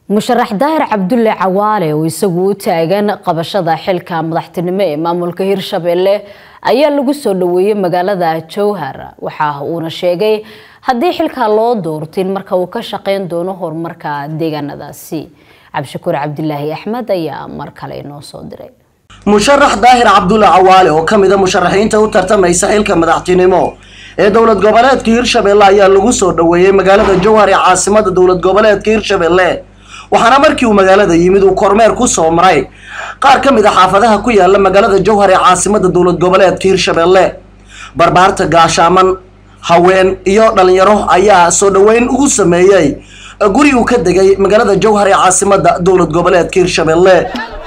musharax daahir cabdulle cawaale oo isagu u taagan qabashada xilka madaxtinimo ee maamulka hirshabelle ayaa lagu soo dhaweeyey magaalada jowhar waxa uuna sheegay haddii xilka loo doortin marka uu ka shaqeyn doono horumarka deegaanadaasi cabdishakuur cabdilaahi axmed ayaa mar kale inoo soo diray musharax daahir cabdulle cawaale oo ka mida musharaxiinta u tartamaysa xilka madaxtinimo ee dowlad goboleedka hirshabelle ayaa lagu soo dhaweeyey magaalada jowhar ee caasimada dowlad goboleedka hirshabelle waxaana markii uu magaalada yimid uu kormeer ku soo maray qaar ka mid a xaafadaha ku yaala magaalada jowhar ee caasimada dowlad goboleedka hirshabelle barbaarta gaashaaman haween iyo dhalinyaro ayaa soo dhaweyn ugu sameeyey guri uu ka degay magaalada jowhar ee caasimada dowlad goboleedka hirshabelle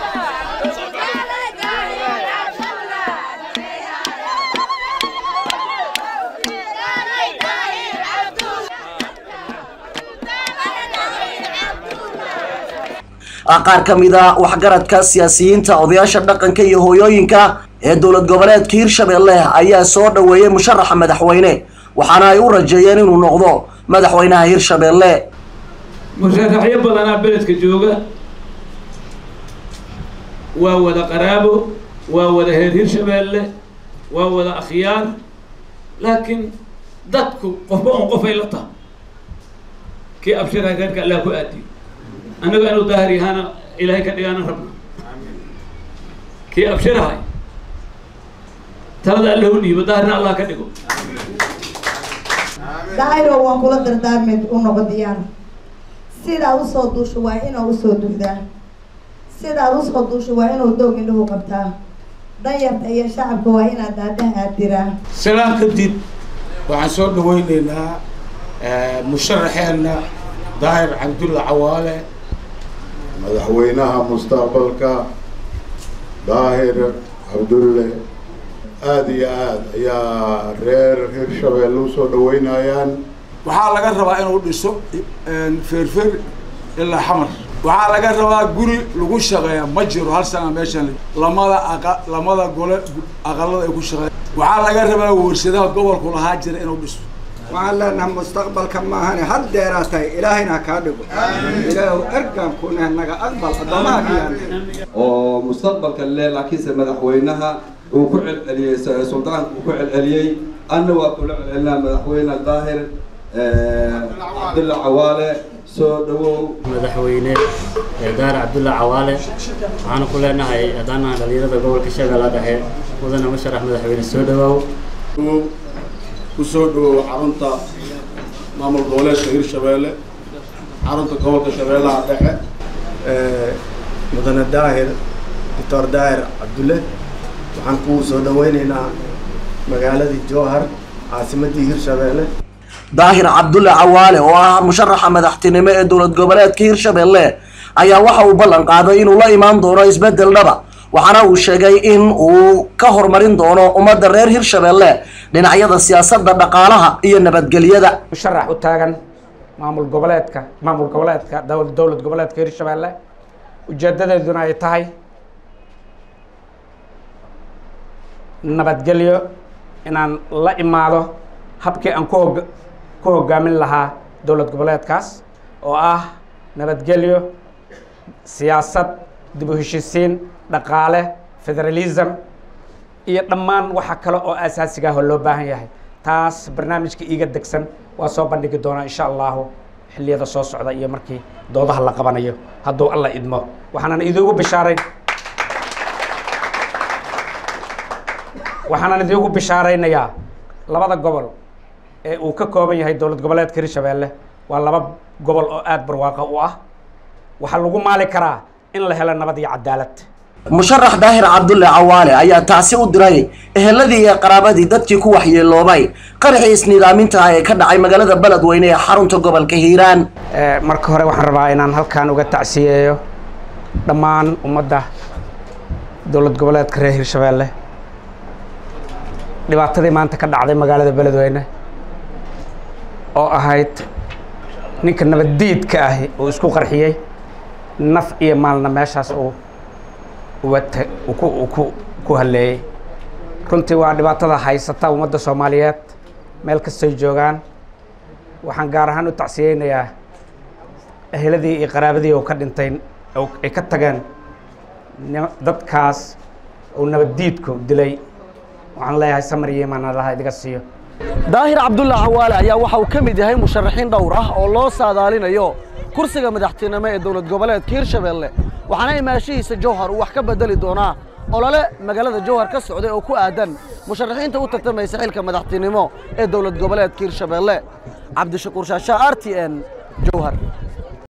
qaar ka mid a waxgaradka siyaasiyiinta odayaasha dhaqanka iyo hooyooyinka ee dowlad goboleedka hirshabelle ayaa soo dhaweeyey musharaxa madaxweyne waxaana ay u rajeeyeen inuu noqdo madaxweynaha hirshabelle musharaxyo badanaa beledka jooga waa wada qaraabo waa wada heer hirshabelle waa wada akhyaar laakiin dadku qofba on qofay la taha kii abshiraha reerka allah ku aadiyo annaga inuu daahir yahaana ilaahay ka dhigaana rabna kii abshirahay talada alla u dhiibo daahirna allah ka dhigo daahiro waan kula dardaarmeed u noqo diyaar sidaad usoo duusho waa inuu usoo duhdaa sidaad usoo duusho waa inuu doog indhahu qabtaa danyarta iyo shacabka waa inaad daadaha aad diraa silaan kadib waxaan soo dhaweyneynaa musharaxeenna daahir cabdulla cawaale madaxweynaha mustaqbalka daahir cabdulle aada iyo aad ayaa reer hirshabelle usoo dhaweynayaan waxaa laga rabaa inuu dhiso feerfer ilaa xamar waxaa laga rabaa guri lagu shaqeeya ma jiro hal sana meeshan lamada aqa lamada gole aqalada ay ku shaqeeya waxaa laga rabaa warsadaha gobolku lahaa jira inuu dhiso waxaan leenahay mustaqbalka maahane had deeraa tahay ilaahayna ha kaa dhigo ilaahu ergaan kunah naga aqbal addoomaha kiyaan oo mustaqbalka le laakiinse madaxweynaha uu ku celceliyey suldaanka uu ku celceliyey anna waa kula celcelinaa madaxweyne daahir cabdulla cawaale soo dhawow madaxweyne daahir cabdulla cawaale waxaana ku leenahay haddaanaha dhalinyarada gobolka shabeella dhexe mudana musharax madaxweyne soo dhawaaw kusoo dhawow xarunta maamul goboleedka hirshabelle xarunta gobolka shabeellaha dhexe mudane daahir doctor daahir cabdulle waxaan ku soo dhaweyneynaa magaaladii jowhar caasimadii hirshabelle daahir cabdulle cawaale oo ah musharaxa madaxtinimo ee dowlad goboleedka hirshabelle ayaa waxa uu ballan qaaday inuu la imaan doono isbedel dhaba waxaana uu sheegay in uu ka horumarin doono ummadda reer hirshabelle dhinacyada siyaasadda dhaqaalaha iyo nabadgelyada musharax u taagan maamul goboleedka maamul goboleedka dowlad goboleedka hirshabelle ujeedadeeduna ay tahay nabadgelyo inaan la imaado habkii aan ku hog ku hogaamin lahaa dowlad goboleedkaas oo ah nabadgelyo siyaasad dib u heshisiin dhaqaale federalism iyo dhammaan waxa kale oo asaasiga ah oo loo baahan yahay taas barnaamijka iiga degsan waa soo bandhigi doonaa insha allahu xilliyada soo socda iyo markii doodaha la qabanayo hadduu alla idmo waxaanan idiugu bishaarayn waxaanan idiugu bishaaraynayaa labada gobol ee uu ka kooban yahay dowlad goboleedka hirshabelle waa laba gobol oo aada barwaaqo u ah waxaa lagu maali karaa in la helo nabad iyo cadaalad musharax daahir cabdulle cawaale ayaa taasi u diray eheladii iyo qaraabadii dadkii ku waxyeeloobay qaraxii isnidaaminta ah ee ka dhacay magaalada beledweyne ee xarunta gobolka hiiraan marka hore waxaan rabaa inaan halkaan uga tacsiyeeyo dhammaan ummadda dowlad goboleedka reer hirshabelle dhibaatadii maanta ka dhacday magaalada beledweyne oo ahayd ninka nabaddiidka ahi uu isku qarxiyey naf iyo maalna meeshaas uu uwata ku ku ku halleeyey runtii waa dhibaatada haysata ummadda soomaaliyeed meel kastay joogaan waxaan gaar ahaan u tacsiyeynayaa eheladii iyo qaraabadii oo ka dhintay oo ay ka tageen dadkaas oo nabaddiidku dilay waxaan leeyahay samar iyo imaan allaha idiga siiyo daahir cabdulla cawaale ayaa waxa uu ka mid yahay musharaxiin dhowr ah oo loo saadaalinayo kursiga madaxtinimo ee dowlad goboleedka hirshabeelle waxaana imaashihiisa jowhar uu wax ka bedeli doonaa olole magaalada jowhar ka socday oo ku aadan musharaxiinta u tartamaysa xilka madaxtinimo ee dowlad goboleedka hirshabeelle cabdishakuur shaashaa r t n jowhar